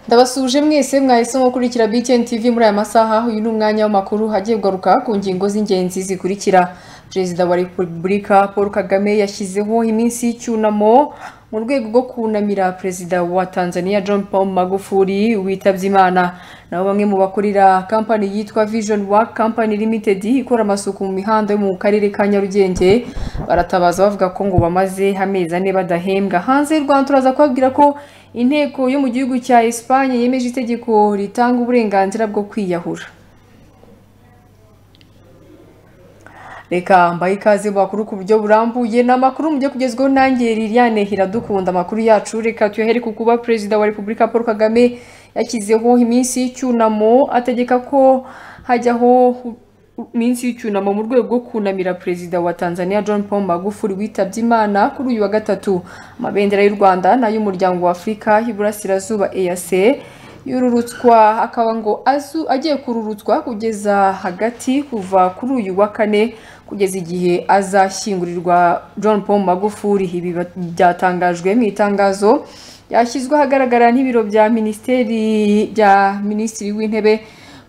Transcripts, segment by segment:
ndabasuje mwese mwahisemo gukurikira BTN TV muri aya masaha uyu ni umwanya w'amakuru hagiye kugaruka ku ngingo z'ingenzi zikurikira perezida wa repubulika paul kagame yashyizeho iminsi y'icyunamo mu rwego rwo kunamira perezida wa tanzania john paul magufuli witabye imana nabo bamwe mu bakorera kampani yitwa vision work company limited ikora amasuku mu mihanda yo mu karere ka nyarugenge baratabaza bavuga ko ngo bamaze amezi ane badahembwa hanze y'u rwanda turaza kubabwira ko inteko yo mu gihugu cya Espagne yemeje itegeko ritanga uburenganzira bwo kwiyahura reka mbahe ikaze mu makuru ku buryo burambuye ni amakuru mujye kugezwaho nanjye Liliane Iradukunda amakuru yacu reka tuyahere ku kuba perezida wa repubulika paul kagame yashyizeho iminsi y'icyunamo ategeka ko hajyaho iminsi y'icyunamo mu rwego rwo kunamira perezida wa tanzania john paul magufuli witabye imana kuri uyu wa gatatu amabendera y'u rwanda n'ay'umuryango wa afurika y'iburasirazuba eac yururutswa akaba ngo azu agiye kururutswa kugeza hagati kuva kuri uyu wa kane kugeza igihe azashyingurirwa john paul magufuli ibi byatangajwe mu itangazo yashyizwe ahagaragara n'ibiro bya minisiteri bya minisitiri w'intebe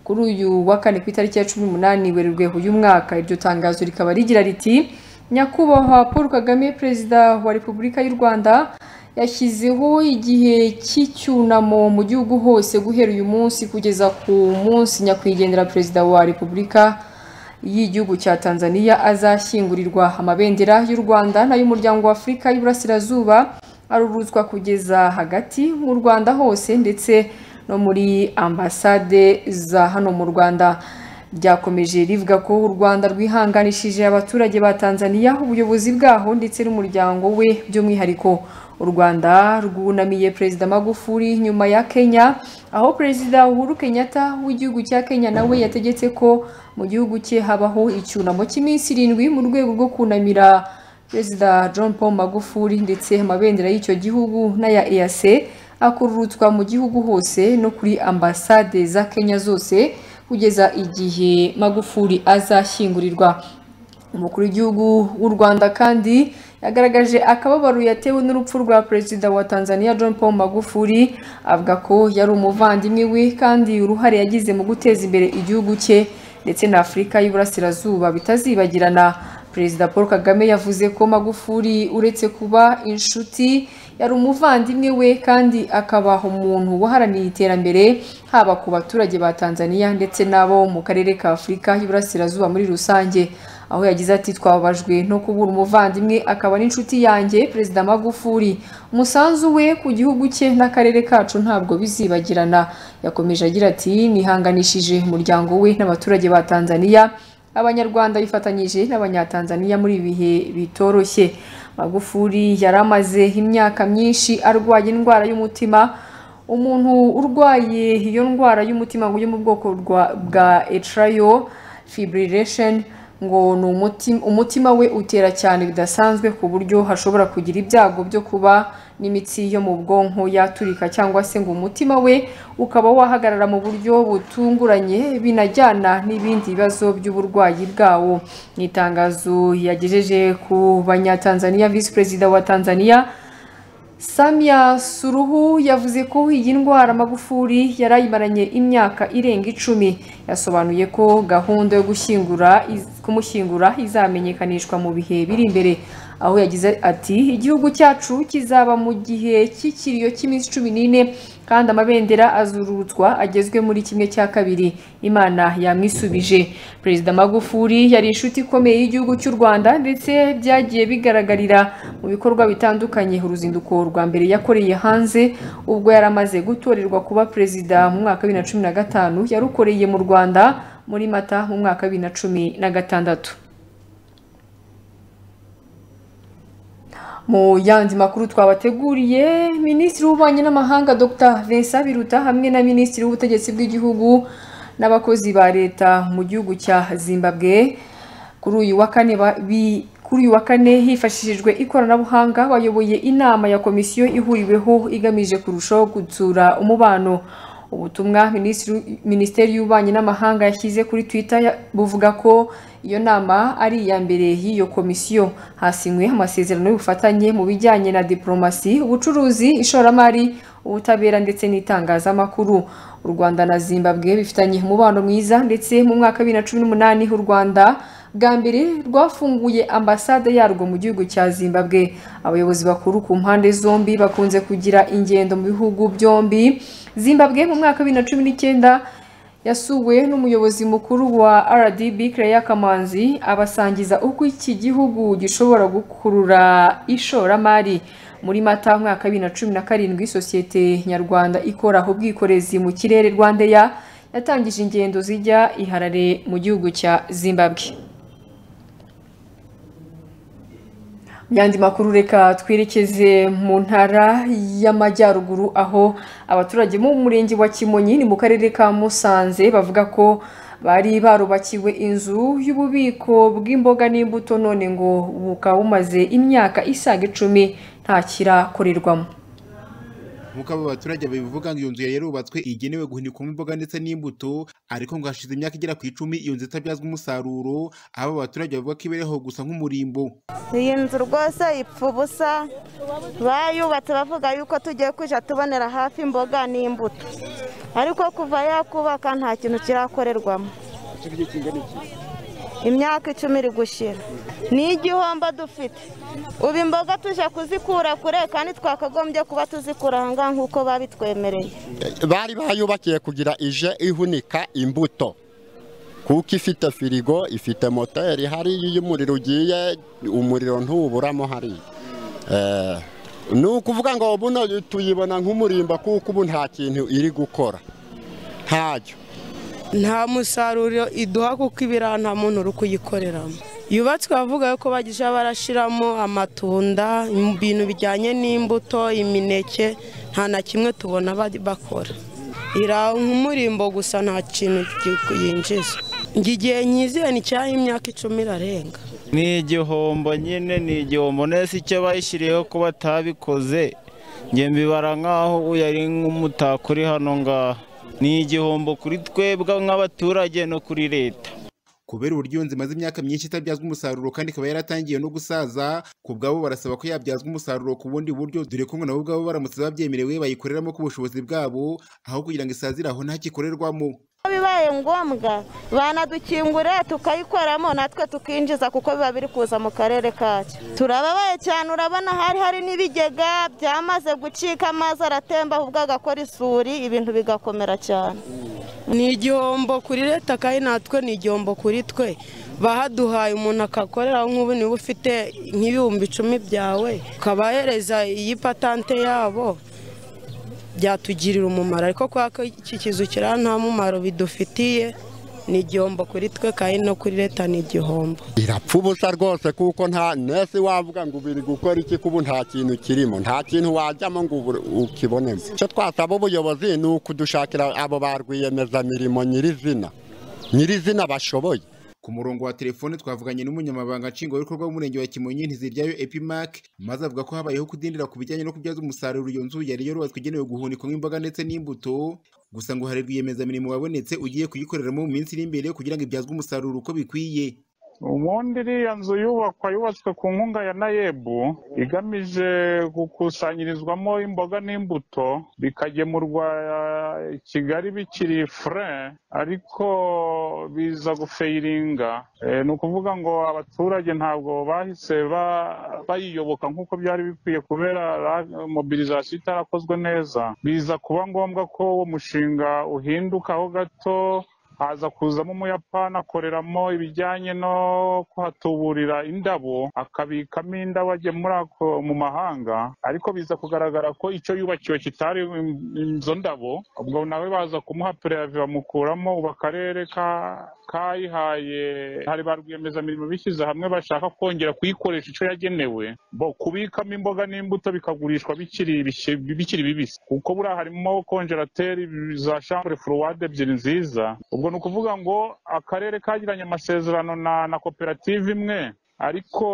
kuri uyu wa kane ku itariki ya cumi n'umunani werurwe uyu mwaka iryo tangazo rikaba rigira riti nyakubahwa paul kagame perezida wa repubulika y'u rwanda yashyizeho igihe cy'icyunamo mu gihugu hose guhera uyu munsi kugeza ku munsi nyakwigendera perezida wa repubulika y'igihugu cya tanzania azashyingurirwa amabendera y'u rwanda n'ay'umuryango wa afurika y'iburasirazuba aruruzwa kugeza hagati mu rwanda hose ndetse no muri ambasade za hano mu rwanda ryakomeje rivuga ko u rwanda rwihanganishije abaturage ba tanzania ubuyobozi bwaho ndetse n'umuryango we by'umwihariko u rwanda rwunamiye perezida magufuli nyuma ya kenya aho perezida uhuru kenyatta w'igihugu cya kenya nawe yategetse ko mu gihugu cye habaho icyunamo cy'iminsi irindwi mu rwego rwo kunamira perezida john paul magufuli ndetse amabendera y'icyo gihugu n'aya eac akururutswa mu gihugu hose no kuri ambasade za kenya zose kugeza igihe magufuli azashyingurirwa umukuru w'igihugu w'u rwanda kandi yagaragaje akababaro yatewe n'urupfu rwa perezida wa tanzania john paul magufuli avuga ko yari umuvandimwe we kandi uruhare yagize mu guteza imbere igihugu cye ndetse na afurika y'iburasirazuba bitazibagirana perezida paul kagame yavuze ko magufuli uretse kuba inshuti yari umuvandimwe we kandi akaba umuntu waharaniye iterambere haba ku baturage ba tanzania ndetse n'abo mu karere ka afurika y'iburasirazuba muri rusange aho yagize ati twababajwe no kubura umuvandimwe akaba n'inshuti yanjye perezida magufuli umusanzu we ku gihugu cye n'akarere kacu ntabwo bizibagirana yakomeje agira ati nihanganishije umuryango we n'abaturage ba tanzania abanyarwanda bifatanyije n'abanyatanzaniya muri ibi bihe bitoroshye magufuli yari amaze imyaka myinshi arwaye indwara y'umutima umuntu urwaye iyo ndwara y'umutima yo mu bwoko bwa etirayo fibriration ngo ni umutima we utera cyane bidasanzwe ku buryo hashobora kugira ibyago byo kuba n'imitsi yo mu bwonko yaturika cyangwa se ngo umutima we ukaba wahagarara mu buryo butunguranye binajyana n'ibindi bibazo by'uburwayi bwawo mu itangazo yagejeje ku banyatanzaniya visi perezida wa tanzaniya Samia Suruhu yavuze ko iyi ndwara Magufuli yarayimaranye imyaka irenga icumi yasobanuye ko gahunda yo gushyingura kumushyingura izamenyekanishwa mu bihe biri imbere aho yagize ati igihugu cyacu kizaba mu gihe cy'ikiriyo cy'iminsi cumi n'ine kandi amabendera azururutswa agezwe muri kimwe cya kabiri imana yamwisubije perezida magufuli yari inshuti ikomeye y'igihugu cy'u rwanda ndetse byagiye bigaragarira mu bikorwa bitandukanye uruzinduko rwa mbere yakoreye hanze ubwo yari amaze gutorerwa kuba perezida mu mwaka wa bibiri na cumi na gatanu yarukoreye mu rwanda muri mata mu mwaka wa bibiri na cumi na gatandatu mu yandi makuru twabateguriye minisitiri w'ububanyi n'amahanga dr vincent biruta hamwe na minisitiri w'ubutegetsi bw'igihugu n'abakozi ba leta mu gihugu cya zimbabwe kuri uyu wa kane kuri uyu wa kane hifashishijwe ikoranabuhanga bayoboye inama ya komisiyo ihuriweho igamije kurushaho gutsura umubano ubutumwa minisiteri y'ububanyi n'amahanga yashyize kuri twitter buvuga ko iyo nama ari iya mbere y'iyo komisiyo hasinywe amasezerano y'ubufatanye mu bijyanye na diplomasi ubucuruzi ishoramari ubutabera ndetse n'itangazamakuru u rwanda na zimbabwe bifitanye umubano mwiza ndetse mu mwaka wa bibiri na cumi n'umunani u rwanda bwa mbere rwafunguye ambasade yarwo mu gihugu cya zimbabwe abayobozi bakuru ku mpande zombi bakunze kugira ingendo mu bihugu byombi zimbabwe mu mwaka wa bibiri na cumi n'icyenda yasuwe n'umuyobozi mukuru wa rdb Claire kamanzi abasangiza uko iki gihugu gishobora gukurura ishoramari muri mata mwaka wa bibiri na cumi na karindwi sosiyete nyarwanda ikora ubwikorezi mu kirere rwandeya yatangije ingendo zijya i harare mu gihugu cya zimbabwe yandi makuru reka twerekeze mu ntara y'amajyaruguru aho abaturage bo mu murenge wa kimonyi ni mu karere ka musanze bavuga ko bari barubakiwe inzu y'ububiko bw'imboga n'imbuto none ngo bukaba bumaze imyaka isaga icumi nta kirakorerwamo nk'uko abo baturage babivuga ngo iyo nzu yari yarubatswe igenewe guhunikwamo imboga ndetse n'imbuto ariko ngo hashize imyaka igera ku icumi iyo nzu itabyazwa umusaruro aho abo baturage bavuga ko ibereho gusa nk'umurimbo iyi nzu rwose ipfa ubusa bayubatse bavuga yuko tugiye kujya tubonera hafi imboga n'imbuto ariko kuva yakubaka nta kintu kirakorerwamo imyaka icumi iri gushira ni igihombo dufite ubu imboga tujya kuzikura kure kandi twakagombye kuba tuzikura aha ngaha nk'uko babitwemereye bari bayubakiye kugira ije ihunika imbuto kuko ifite firigo ifite moteri hariya iyo umuriro ugiye umuriro ntuburamo hariya ni ukuvuga ngo buno tuyibona nk'umurimbo kuko ubu nta kintu iri gukora ntacyo nta musaruro iduha kuko ibiraha nta muntu uri kuyikoreramo yubatswe bavuga ko bagisha barashyiramo amatunda ibintu bijyanye n'imbuto imineke nta na kimwe tubona bakora iri nk'umurimbo gusa nta kintu yinjiza igihe nyizeye ni cyaha imyaka icumi irarenga ni igihombo nyine ni igihombo nese icyo bayishyiriyeho ko batabikoze njye mbibara nk'aho ari nk'umutako uri hano ngaha ni igihombo kuri twebwe nk'abaturage no kuri leta kubera uburyo iyo nzu imaze imyaka myinshi itabyazwa umusaruro kandi ikaba yaratangiye no gusaza ku bwabo barasaba ko yabyazwa umusaruro ku bundi buryo dore ko ngo nabo ubwabo baramutse babyemerewe bayikoreramo ku bushobozi bwabo aho kugira ngo isazire aho ntakikorerwamo bibaye ngombwa banadukingure tukayikoramo natwe tukinjiza kuko biba biri kuza mu karere kacu turababaye cyane urabona hari hari n'ibigega byamaze gucika amazi aratemba ahubwo agakora isuri ibintu bigakomera cyane ni igihombo kuri leta kandi natwe ni igihombo kuri twe bahaduhaye umuntu akakoreraho nk'ubu niba ufite nk'ibihumbi icumi byawe ukabahereza iyi patante yabo byatugirira umumaro ariko kubera ko iki kizu kiri nta mumaro bidufitiye ni igihombo kuri twe kandi no kuri leta ni igihombo irapfa ubusa rwose kuko nta nese wavuga ngo ubiri gukora iki kubu nta kintu kirimo nta kintu wajyamo ngo ukibonemo icyo twasaba ubuyobozi ni ukudushakira abo ba rwiyemezamirimo nyirizina nyirizina bashoboye ku murongo wa telefone twavuganye n'umunyamabanga nshingwabikorwa w'umurenge wa kimonyi ntiziryayo epimac maze avuga ko habayeho kudindira ku bijyanye no kubyaza umusaruro iyo nzu yari yorubatswe igenewe guhunikwamo imboga ndetse n'imbuto gusa ngo hari rwiyemezamirimo wabonetse ugiye kuyikoreramo mu minsi iri imbere kugira ngo ibyazwe umusaruro uko bikwiye ubundi iriya nzu yubakwa yubatswe ku nkunga ya nayebu igamije gukusanyirizwamo imboga n'imbuto bikagemurwa i kigali bikiri fure ariko biza gufayiringa ni ukuvuga ngo abaturage ntabwo bahise bayiyoboka nk'uko byari bikwiye kubera mobilizasiyo itarakozwe neza biza kuba ngombwa ko uwo mushinga uhindukaho gato haza kuzamo umuyapani akoreramo ibijyanye no kuhatuburira indabo akabikamo indabo agemura mu mahanga ariko biza kugaragara ko icyo yubakiwe kitari izo ndabo ubwo nawe baza kumuha pereve bamukuramo ubu akarere kayihaye hari ba rwiyemezamirimo bishyize hamwe bashaka kongera kuyikoresha icyo yagenewe bo kubikamo imboga n'imbuto bikagurishwa bikiri bibisi kuko buriya harimo konjerateri za shambure furuwade ebyiri nziza ubwo ni ukuvuga ngo akarere kagiranye amasezerano na koperative imwe ariko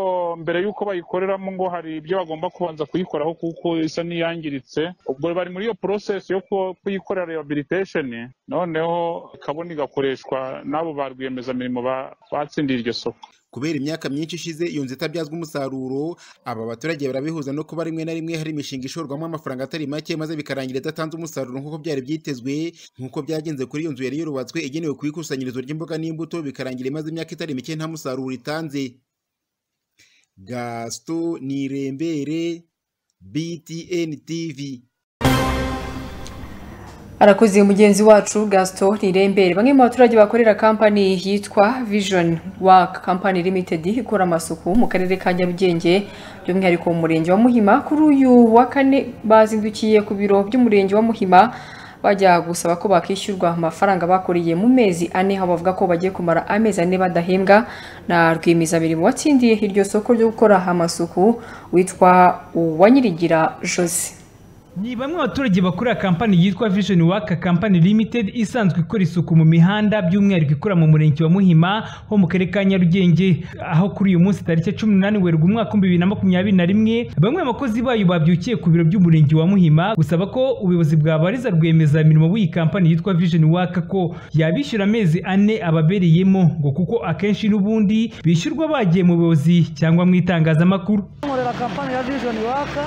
mbere y'uko bayikoreramo ngo hari ibyo bagomba kubanza kuyikoraho kuko isa n'iyangiritse ubwo bari muri iyo porosesi yo ku- kuyikorera rehabilitation noneho ikabona igakoreshwa n'abo ba rwiyemezamirimo ba- batsindiye iryo soko kubera imyaka myinshi ishize iyo nzu itabyazwa umusaruro aba baturage barabihuza no kuba rimwe na rimwe hari imishinga ishorwamo amafaranga atari make maze bikarangira idatanze umusaruro nk'uko byari byitezwe nk'uko byagenze kuri iyo nzu yari yurubatswe igenewe ku ikusanyirizo ry'imboga n'imbuto bikarangira imaze imyaka itari mike nta musaruro itanze gasito nirembere btn tv arakoze mugenzi wacu gasito ntirembere bamwe mu baturage bakorera kampani yitwa vision work company limited ikora amasuku mu karere ka nyarugenge by'umwihariko mu murenge wa muhima kuri uyu wa kane bazindukiye ku biro by'umurenge wa muhima bajya gusaba ko bakishyurwa amafaranga bakoreye mu mezi ane aho bavuga ko bagiye kumara amezi ane badahembwa na rwiyemezamirimo watsindiye iryo soko ryo gukora amasuku witwa uwanyirigira jose Ni bamwe abaturage bakorera kampani yitwa Vision Work Company Limited isanzwe ikora isuku mu mihanda by'umwihariko ikora mu murenge wa Muhima ho mu karere ka Nyarugenge aho kuri uyu munsi tariki ya 18 Werurwe umwaka wa 2021 bamwe mu bakozi bayo babyukiye ku biro by'umurenge wa Muhima gusaba ko ubuyobozi bwabariza rwiyemezamirimo bw'iyi kampani yitwa Vision Work ko yabishyura amezi ane ababereyemo ngo kuko akenshi n'ubundi bishyurwa bagiye mu buyobozi cyangwa mu itangazamakuru nkorera kampani ya vision waka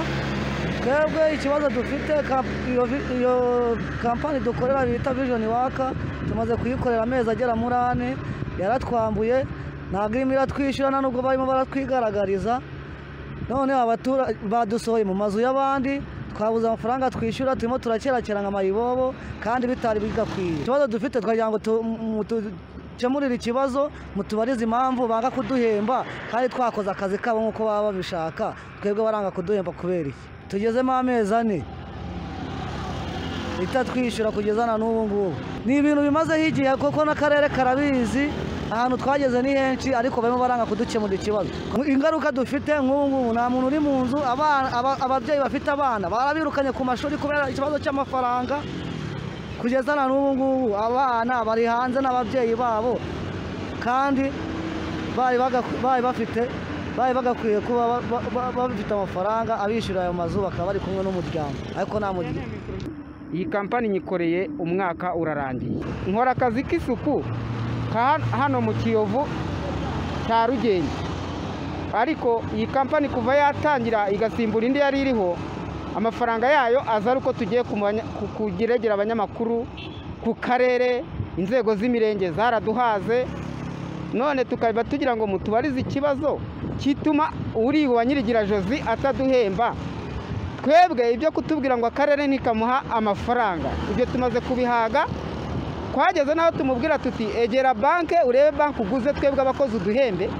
twebwe ikibazo dufite kamp- iyo vi- iyo kampani dukorera bita vision waka tumaze kuyikorera amezi agera muri ane yaratwambuye ntabwo irimo iratwishyura nta nubwo barimo baratwigaragariza none abaturage badusohoye mu mazu y'abandi twabuze amafaranga twishyura turimo turakerakera nka mayibobo kandi bitari bigakwiye ikibazo dufite twagira ngo tu- mu- tu- dukemurire ikibazo mutubarize impamvu banga kuduhemba kandi twakoze akazi kabo nk'uko baba babishaka twebwe baranga kuduhemba kubera iki tugezemo amezi ane itatwishyura kugeza na n'ubu ngubu ni ibintu bimazeho igihe kuko n'akarere karabizi ahantu twageze ni henshi ariko barimo baranga kudukemurira ikibazo ingaruka dufite nk'ubu ngubu nta muntu uri mu nzu abana- aba- ababyeyi bafite abana barabirukanye ku mashuri kubera ikibazo cy'amafaranga kugeza na n'ubu ngubu abana bari hanze n'ababyeyi babo kandi bari baga- bari bafite bari bagakwiye kuba ba- ba- ba- bafite amafaranga abishyura ayo mazu bakaba bari kumwe n'umuryango ariko nta muryango iyi kampani nyikoreye umwaka urarangiye nkora akazi k'isuku ka hano mu kiyovu cya rugenge ariko iyi kampani kuva yatangira igasimbura indi yari iriho amafaranga yayo aza ari uko tugiye ku banya- ku- kugeregera abanyamakuru ku karere inzego z'imirenge zaraduhaze none tukaba tugira ngo mutubarize ikibazo kituma uri wa nyirigira josi ataduhemba twebwe ibyo kutubwira ngo akarere ntikamuha amafaranga ibyo tumaze kubihaga twageze n'aho tumubwira tuti egera banke urebe banki uguze twebwe abakozi uduhembe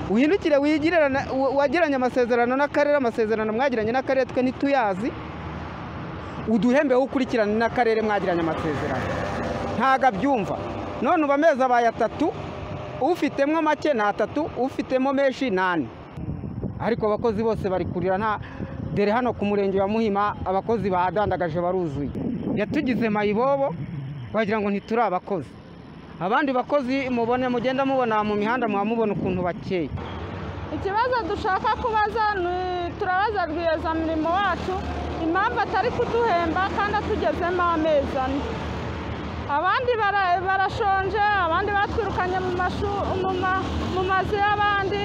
uhindukire wigirana- wa- wagiranye amasezerano n'akarere amasezerano mwagiranye n'akarere twe ntituyazi uduhembe wowe ukurikirane n'akarere mwagiranye amasezerano ntago abyumva none uba amezi abaye atatu ufitemo make ni atatu ufitemo menshi ni ane ariko abakozi bose bari kurira nta dore hano ku murenge wa muhima abakozi bahadandagaje baruzuye yatugize mayibobo wagira ngo ntituri abakozi abandi bakozi mubone mugenda mubona mu mihanda muba mubona ukuntu bakeye ikibazo dushaka kubaza ni turabaza rwiyemezamirimo wacu impamvu atari kuduhemba kandi atugezemo amezi ane abandi bara- barashonje abandi batwirukanye mu mashu- mu ma- mu mazu y'abandi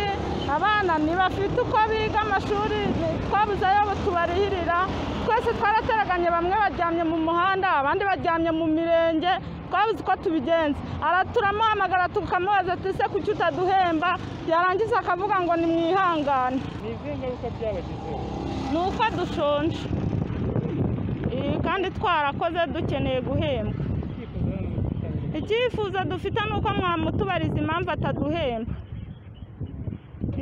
abana ntibafite uko biga amashuri twabuze ayo tubarihirira twese twarateraganye bamwe baryamye mu muhanda abandi baryamye mu mirenge twabuze uko tubigenza Ara- turamuhamagara tukamubaza ati se kuki utaduhemba yarangiza akavuga ngo nimwihangane ni uko dushonje Eh, kandi twarakoze dukeneye guhembwa icyifuzo dufite ni uko mwamutubariza impamvu ataduhemba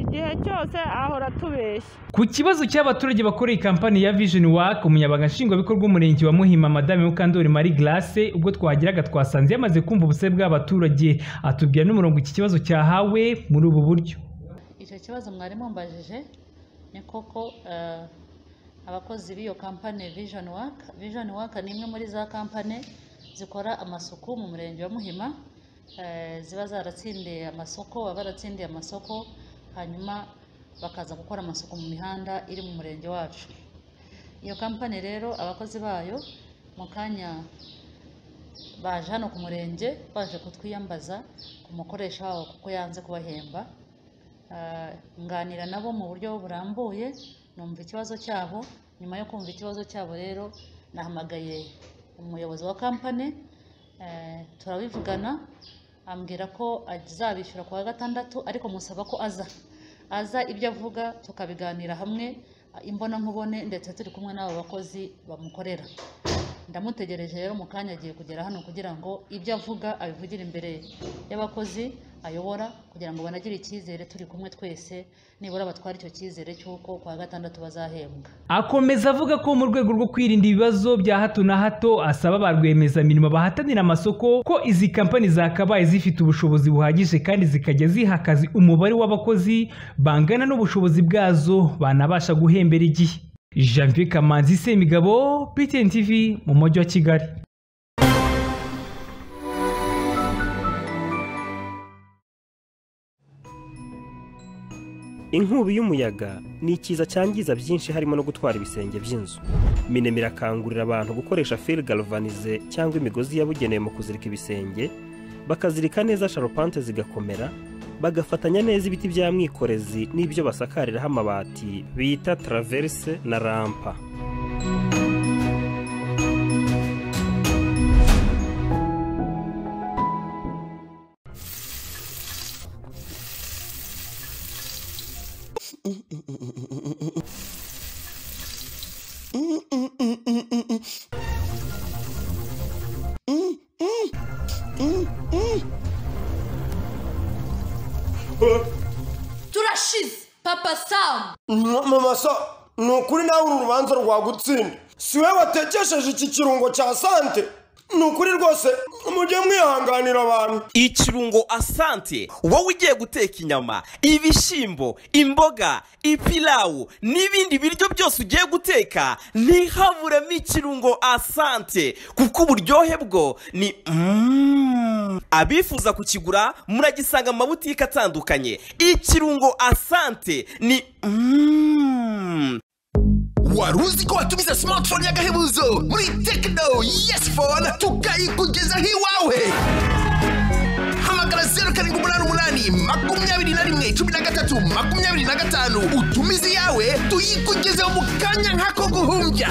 igihe cyose ahora atubeshya Ku kibazo cy'abaturage bakoreye kampani ya Vision Work umunyabanga nshingwabikorwa w'umurenge wa Muhima Madame Mukandori Marie Glace ubwo twagiraga twasanze yamaze kumva ubuse bw'abaturage atubwira n'umurongo iki kibazo cyahawe muri ubu buryo icyo kibazo mwari mumbajije ni koko eh, abakozi b'iyo kampani vision work vision work ni imwe muri za kampani zikora amasuku mu murenge wa muhima eh, ziba zaratsindiye amasoko baba baratsindiye amasoko hanyuma bakaza gukora amasuku mu mihanda iri mu murenge wacu iyo kampani rero abakozi bayo mu kanya baje hano ku murenge baje kutwiyambaza ku mukoresha wabo kuko yanze kubahemba Ah, nganira nabo mu buryo burambuye numva ikibazo cyabo nyuma yo kumva ikibazo cyabo rero nahamagaye umuyobozi wa kampani eh, turabivugana ambwira ko azabishyura ku wa gatandatu ariko musaba ko aza aza ibyo avuga tukabiganira hamwe imbonankubone ndetse turi kumwe n'abo bakozi bamukorera ndamutegereje rero mu kanya agiye kugera hano kugira ngo ibyo avuga abivugire imbere y'abakozi ayobora kugira ngo banagire icyizere turi kumwe twese nibura batware icyo cyizere cy'uko ku wa gatandatu bazahembwa akomeza avuga ko mu rwego rwo kwirinda ibibazo bya hato na hato asaba ba rwiyemezamirimo bahatanira amasoko ko izi kampani zakabaye zifite ubushobozi buhagije kandi zikajya ziha akazi umubare w'abakozi bangana n'ubushobozi bwazo banabasha guhembera igihe janvier kamanzi semigabo ptn tv mu mujyi wa kigali inkubi y'umuyaga ni ikiza cyangiza byinshi harimo no gutwara ibisenge by'inzu minem irakangurira abantu gukoresha fil galvanize cyangwa imigozi yabugenewe mu kuzirika ibisenge bakazirika neza sharupante zigakomera bagafatanya neza ibiti bya mwikorezi n'ibyo basakariraho amabati bita traverse na rampa turashize papa samu mama sa ni ukuri nawe uru rubanza rwagutsinda si we watekesheje iki kirungo cya sante ni ukuri rwose mujye mwihanganira abantu ikirungo asante wowe ugiye guteka inyama ibishyimbo imboga ipilawu n'ibindi biryo byose ugiye guteka ntihaburemo ikirungo asante kuko uburyohe bwo ni Mm. abifuza kukigura muragisanga mu mabutike atandukanye ikirungo asante ni Mm. wari uzi ko watumiza smartphone y'agahebuzo muri tekino yesi fone tukayikugezaho iwawe hamagara zeru karindwi umunani umunani makumyabiri na rimwe cumi na gatatu makumyabiri na gatanu utumize iyawe tuyikugezeho mu kanya nk'ako guhumbya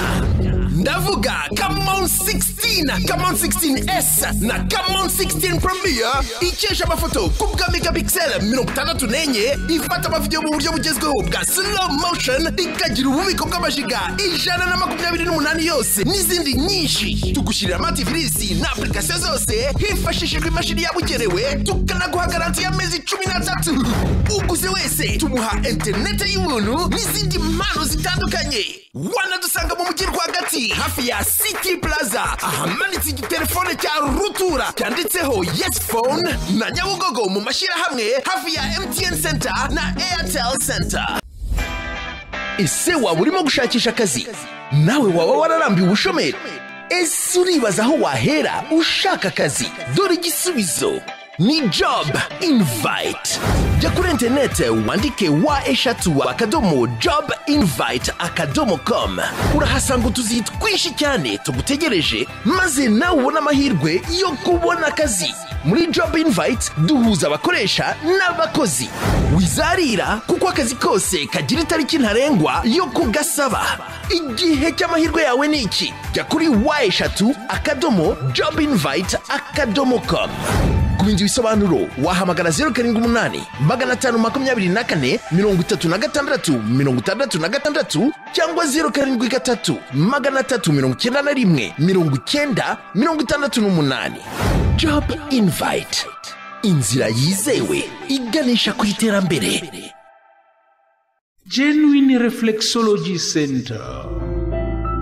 ndavuga kamon 16 kamon 16s na kamon 16 premier ikesha amafoto ku bwa megapixel mirongo itandatu n'enye ifata amavidewo mu buryo bugezweho bwa slow motion ikagira ububiko bw'amajiga ijana na makumyabiri n'umunani yose n'izindi nyinshi tugushyirira amativisi na apurikasiyo zose hifashishijwe imashini yabugenewe tukanaguha garanti y'amezi cumi n'atatu uguze wese tumuha interinete y'ubuntu n'izindi mpano zitandukanye wanadusanga mu mujyi rwagati hafi ya city plaza ahamanitse igitelefone cya rutura cyanditseho yes phone na nyabugogo mu mashyirahamwe hafi ya mtn center na airtel center ese waba urimo gushakisha akazi nawe waba wararambiwe ubushomeri ese uribaza aho wahera ushaka akazi dore igisubizo ni job invite jya kuri interinete wandike wa eshatu akadomo job invite akadomo com urahasanga utuzi twinshi cyane tugutegereje maze nawe ubone amahirwe yo kubona akazi muri job invite duhuza abakoresha n'abakozi wizarira kuko akazi kose kagira itariki ntarengwa yo kugasaba igihe cy'amahirwe yawe ni iki jya kuri wa eshatu akadomo job invite akadomo com ku bindi bisobanuro wahamagara zeru karindwi umunani magana atanu makumyabiri na kane mirongo itatu na gatandatu mirongo itandatu na gatandatu cyangwa zeru karindwi gatatu magana atatu mirongo icyenda na rimwe mirongo icyenda mirongo itandatu n'umunani job invite inzira yizewe iganisha ku iterambere genuine reflexology center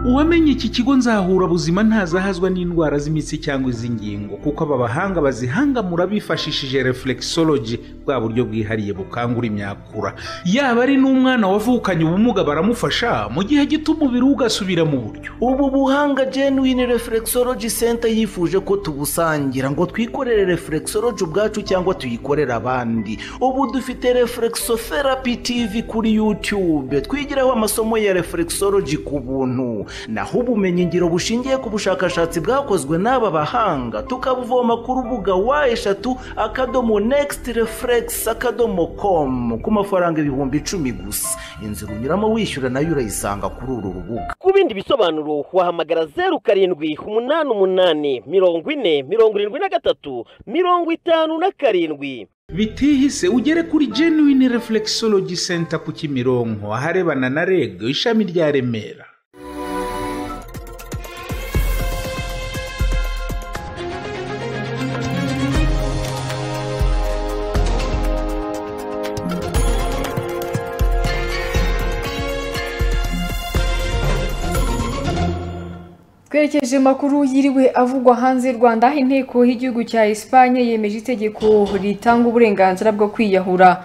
uwamenye iki kigo nzahura buzima ntazahazwa n'indwara z'imitsi cyangwa iz'ingingo kuko aba bahanga bazihangamura bifashishije reflexology bwa buryo bwihariye bukangura imyakura yaba ari n'umwana wavukanye ubumuga baramufasha mu gihe gito umubiri we ugasubira mu buryo ubu buhanga genuine reflexology center yifuje ko tubusangira ngo twikorere reflexology ubwacu cyangwa tuyikorere abandi ubu dufite reflexotherapy tv kuri youtube twigiraho amasomo ya reflexology ku buntu naho ubumenyingiro bushingiye ku bushakashatsi bwakozwe n'aba bahanga tukabuvoma ku rubuga wa eshatu akadomo next reflex akadomo com ku mafaranga ibihumbi icumi gusa inzira unyuramo wishyura nayo urayisanga kuri uru rubuga ku bindi bisobanuro wahamagara zeru karindwi umunani umunani mirongo ine mirongo irindwi na gatatu mirongo itanu na karindwi bitihise ugere kuri genuine reflexology center ku kimironko aharebana na reg ishami rya remera twerekeje makuru yiriwe avugwa hanze y'u rwanda inteko y'igihugu cya Espagne yemeje itegeko ritanga uburenganzira bwo kwiyahura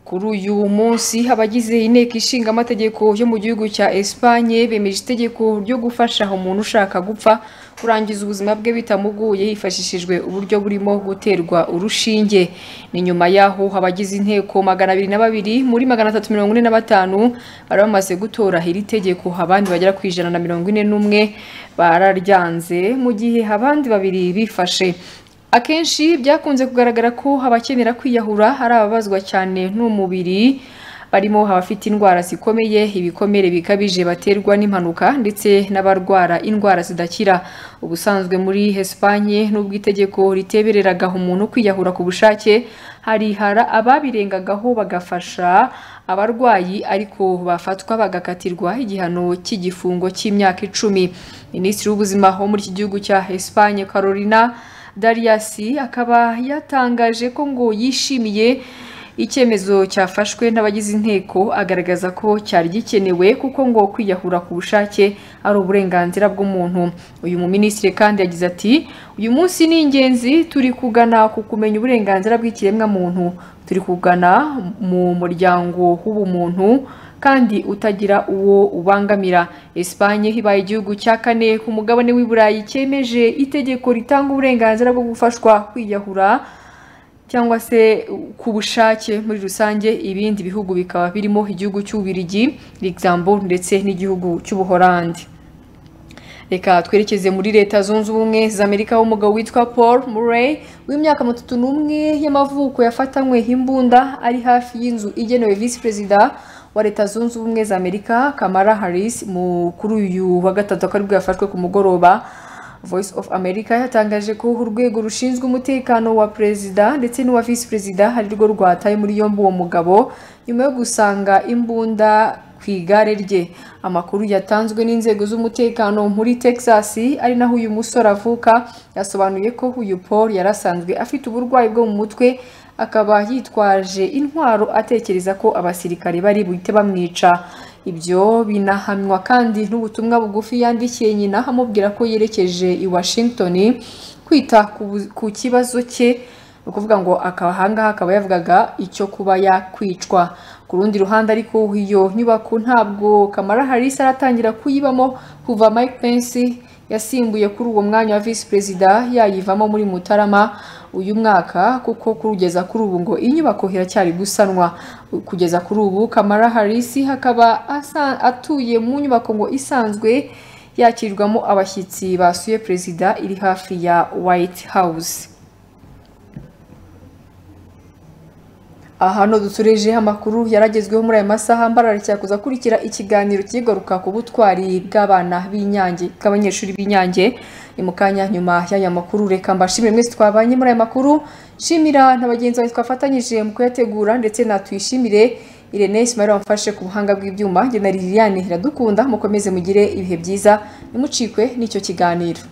kuri uyu munsi abagize inteko ishinga amategeko yo mu gihugu cya Espagne bemeje itegeko ryo gufasha umuntu ushaka gupfa kurangiza ubuzima bwe bitamuguye hifashishijwe uburyo burimo guterwa urushinge ni nyuma yaho abagize inteko magana abiri na babiri muri magana atatu mirongo ine na batanu bari bamaze gutora iri tegeko abandi bagera ku ijana na mirongo ine n'umwe bararyanze mu gihe abandi babiri bifashe akenshi byakunze kugaragara ko abakenera kwiyahura ari ababazwa cyane n'umubiri barimo abafite indwara zikomeye ibikomere bikabije baterwa n'impanuka ndetse n'abarwara indwara zidakira ubusanzwe muri Espanye n'ubwo itegeko ritebereraga umuntu kwiyahura ku bushake harihara ababirengagaho bagafasha abarwayi ariko bafatwa bagakatirwa igihano cy'igifungo cy'imyaka icumi minisitiri w'ubuzima wo muri iki gihugu cya Espanye Carolina Dariasi akaba yatangaje ko ngo yishimiye icyemezo cyafashwe n'abagize inteko agaragaza ko cyari gikenewe kuko ngo kwiyahura ku bushake ari uburenganzira bw'umuntu uyu muminisitiri kandi yagize ati uyu munsi ni ingenzi turi kugana ku kumenya uburenganzira bw'ikiremwamuntu turi kugana mu muryango w'ubumuntu kandi utagira uwo ubangamira Espanye ibaye igihugu cya kane ku mugabane w'i Burayi cyemeje itegeko ritanga uburenganzira bwo gufashwa kwiyahura cyangwa se ku bushake muri rusange ibindi bihugu bikaba birimo igihugu cy'ububirigi Luxembourg ndetse n'igihugu cy'ubuholandi reka twerekeze muri leta zunze ubumwe za amerika w'umugabo witwa paul murray w'imyaka matatu n'umwe y'amavuko yafatanywe imbunda ari hafi y'inzu igenewe visi perezida wa leta zunze ubumwe za amerika kamara harris mukuru uyu wa gatatu akaba aribwo yafashwe ku mugoroba voice of america yatangaje ko urwego rushinzwe umutekano wa perezida ndetse n'uwa visi perezida ari rwo rwataye muri yombi uwo mugabo nyuma yo gusanga imbunda ku igare rye amakuru yatanzwe n'inzego z'umutekano muri texas ari naho uyu musore avuka yasobanuye ko uyu paul yari asanzwe afite uburwayi bwo mu mutwe akaba yitwaje intwaro atekereza ko abasirikare bari buhite bamwica ibyo binahamywa kandi n'ubutumwa bugufi yandikiye nyina amubwira ko yerekeje i washington kwita ku kibazo cye ni ukuvuga ngo akaba ahangaha akaba yavugaga icyo kuba yakwicwa ku rundi ruhande ariko iyo nyubako ntabwo kamara harris aratangira kuyibamo kuva mike pence yasimbuye kuri uwo mwanya wa visi perezida yayivamo muri mutarama uyu mwaka kuko kugeza kuri ubu ngo inyubako iracyari gusanwa kugeza kuri ubu kamara harisi hakaba atuye mu nyubako ngo isanzwe yakirirwamo abashyitsi basuye perezida iri hafi ya white house ahano dutureje amakuru yaragezweho muri aya masaha mbarara cyakuza akurikira ikiganiro kigaruka ku butwari bw'abana b'inyange bw'abanyeshuri b'inyange ni mu kanya nyuma y'aya makuru reka mbashimire mwese twabanye muri aya makuru nshimira na bagenzi bawe twafatanyije mu kuyategura ndetse natwishimire irene simayira wamfashe ku buhanga bw'ibyuma njye na liliane iradukunda mukomeze mugire ibihe byiza nimucikwe n'icyo kiganiro